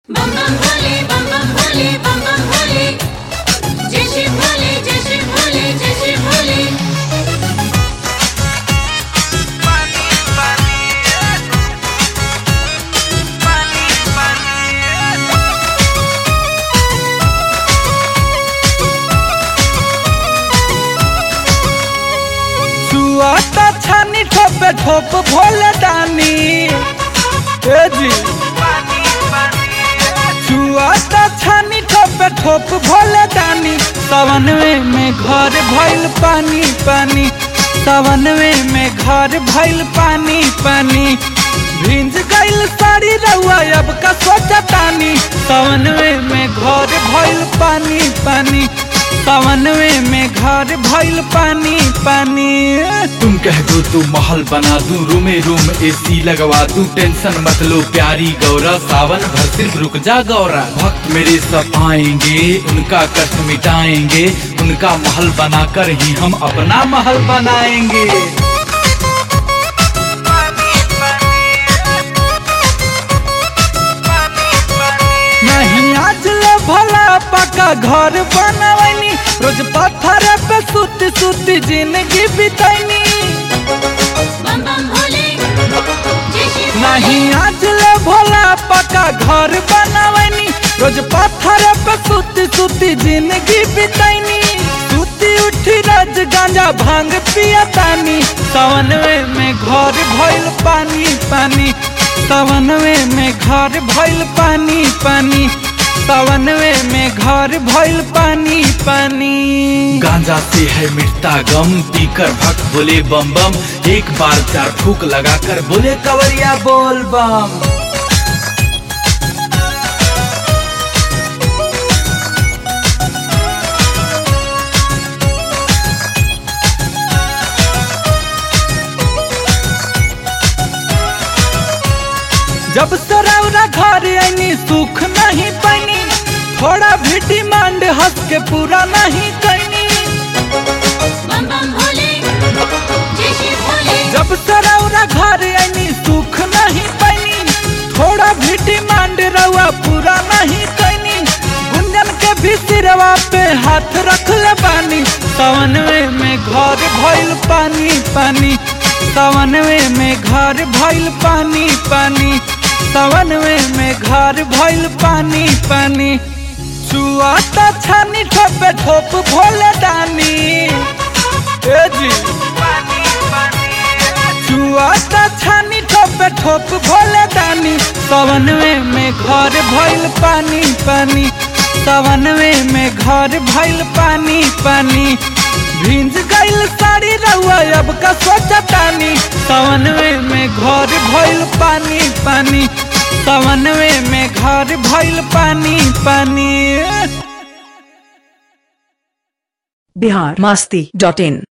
बम बम भोले बम बम भोले बम बम भोले जय श्री भोले जय श्री भोले जय श्री भोले सुआता छानी ठोपे ठोप भोले दानी ए जी सुआता छानी ठोपे ठोप भोले दानी सवनवे में घर भइल पानी पानी सवनवे में घर भइल पानी पानी भिंज गइल साड़ी रउआ अब का सोचतानी सवनवे में घर भइल पानी पानी सवनवे में घर भइल पानी पानी तुम कह दो तो महल बना दूं रूमे रूम एसी लगवा दूं टेंशन मत लो प्यारी गौरा सावन भर सिर्फ रुक जा गौरा भक्त मेरे सब आएंगे उनका कष्ट मिटाएंगे उनका महल बनाकर ही हम अपना महल बनाएंगे नहीं आज ले भला पका घर बनवनी रोज पत्थर पे सुती सुती जिंदगी बितैनी बम बम भोले जय श्री भोले नहीं आज ले भोला पका घर बनवनी रोज पत्थर पे सुती सुती जिंदगी बितैनी सुती उठी रोज गांजा भांग पियतानी सवनवे में घर भइल पानी पानी सवनवे में घर भइल पानी पानी सवनवे में घर भइल पानी पानी गांजा से है मिटता गम पीकर भक्त बोले बम बम एक बार चार फूक लगाकर बोले कवरिया बोल बम जब सरौरा घर आईनी सुख नहीं पैनी थोड़ा भी डिमांड हंस के पूरा नहीं कैनी बम बम भोले जय श्री भोले जब सरौरा घर आईनी सुख नहीं पैनी थोड़ा भी डिमांड रहुआ पूरा नहीं कैनी गुंजन के भी सिरवा पे हाथ रख ले बानी सवनवे में घर भइल पानी पानी सवनवे में घर भइल पानी पानी सवनवे में घर भइल पानी पानी चुआता छानी ठोपे ठोप भोले दानी ए जी चुआता छानी ठोपे ठोप भोले दानी सवनवे में घर भइल पानी पानी सवनवे में घर भइल पानी पानी भिंज गइल साड़ी रउआ अब का सोचतानी सवनवे में घर भइल पानी पानी सवनवे में घर भइल पानी पानी बिहार मस्ती डॉट इन